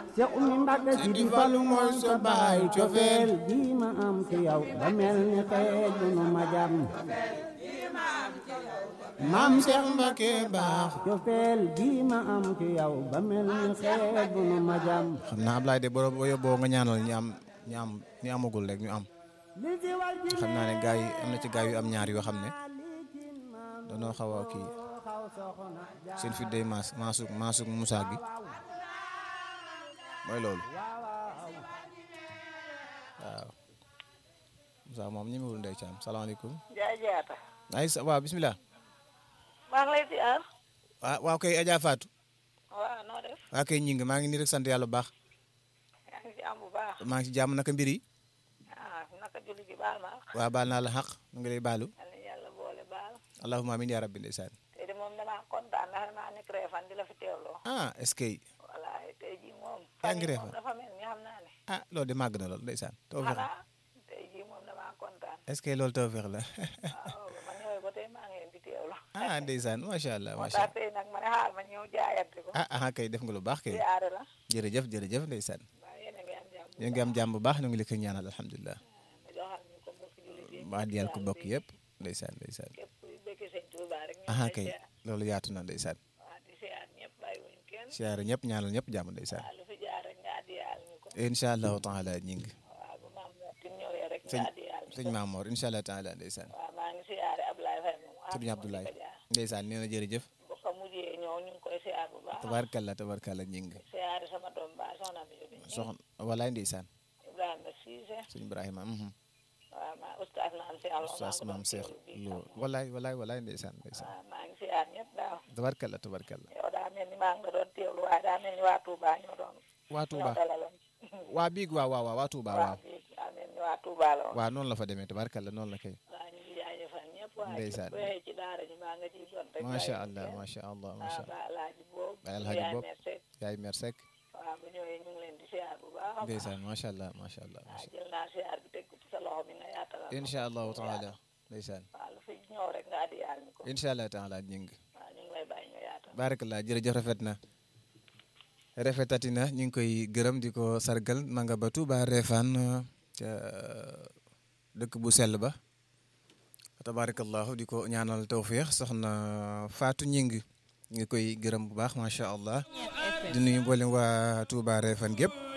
Seex Umi Mbàkke si di falu mooy sa baay cofeel gi ma am ci yow ba mel ni xeej bu nu ma jam maam Seex Mbàkke baax cofeel gi ma am ci yow ba mel ni xeej bu nu ma jam xam naa Ablaye de boro boo yóbboo nga ñaanal ñu am ñu am ñu amagul rek ñu am li si war ci xam naa ne gaa yi am na ci gaa yu am ñaar yoo xam ne danoo xaw a kii xaw soxna seen fi day maas maasuk maasuk Moussa gi mooy loolu waaw Moussa moom ñemewul ndey caam salaamaaleykum Njaay Jaata ay sa waaw bismillah maa ngi lay ziar waaw waaw kay Adja Fatou waaw noo def waaw kay ñing maa ngi nii rek sant yàlla bu baax yaa ngi ci am bu baax maa ngi ci jàmm naka mbir yi ah naka julli gi baal ma waaw baal naa la xaq nu ngi lay baalu yal na yàlla boole baal allahumma amin ya rabbi ndeysaan tey de moom damaa kontaan ndax damaa nekk reefan di la fi teewloo ah est-ce que voilà tey jii moom Yaa ngi fan yii Réfane? moom dafa mel ni xam naa ne ah loolu de màgg na lool ndeysaan tawfeex la xanaa tey jii moom damaa kontaan est-ce que loolu tawfeex la waaw ba ma ñëwee ba tey maa ngi leen di teewloo ah ndeysaan macha allah moo macha tax allah tey nag ma ne xaar ma ñëw jaayante ko ah ah kay def nga lu baax kay ziare la jërëjëf jërëjëf ndeysaan waaw yéen a ngi am jàmm ñu ngi am jàmm bu baax ñu ngi la koy ñaanal alhamdulilah nga joxal ñu ko mbokk julli ji maa diyal ko bokk yëpp ndeysaan ndeysaan képp kuy bëgg sëñ Tuuba rek ñu ah ngi kay lay ziar loolu yaatu na ndeysaan waaw di ziar ñëpp bàyyiwuñ kenn siyaare ñëpp ñaanal ñëpp jàmm ndeysaan waaw lu fi jaar rek nga addiyaal ñu ko incha allahu taala ñi ngi waaw bu maam moo tin ñëwee rek sëñ nga addiyaal ñu sëñ ko Maamoor incha allah taala ndeysaan waaw maa ngi siyaare Ablaye Faye moom ah sëñ Abdoulaye ndeysaan nee na jërëjëf bu ko mujjee ñëw ñu ngi koy siyaar bu baax tabarkalla tabarkalla ñi ngi siyaare sama doom ba soxna mi yóbbi soxna walaay ndeysaan Ibrahima Cissé sëñ Ibrahima mhm. waaw maa oustaz maam Cheikh Lo Oustaz maa maam ngi ko Cheikh doon teewlu Lo bii walaay walaay walaay ndeysaan ndeysaan waaw maa ngi siyaar ñëpp daaw tabarkalla tabarkalla yow daa mel ni maa ngi la doon teewlu waaye daa mel ni waa Touba ñoo doon waa Touba ñoo dalaloon waa biig waaw waaw waaw waa Touba waaw waaw bii daa mel ni waa Touba la woon waaw noonu la fa demee tabarkalla noonu la kay waaw ñu ngi jaajëfal ñëpp waaye Ndeysaan. bu waxee ci daara ji maa nga ciy jot rek macha bàyyiwuñ allah kenn. macha allah waaw macha ba alaaji boobu Baay Alaaji yaay Boobu. merci yaay mer sek waaw bu ñëwee ñu ngi leen di siyaar bu baax a baax ndeysaan macha allah macha allah waaw jël naa siyaar bi teg ko ci sa loxo bi nga yaatalal ma incha ko. allahu taala ndeysaan waaw lu fi ñëw rek nga addi yaal ñu ko incha allah taala ñi ngi waaw ñu ngi lay bàyyi nga yaatal barakallah jërëjëf rafet na rafetati na ñu ngi koy gërëm di ko sargal ma nga ba Touba Refane ca dëkk bu sell ba tabarakallahu di ko ñaanal tawfiix soxna Fatou Ñing ñu ngi koy gërëm bu baax macha allah di nuyu mboolem waa Touba Refane gépp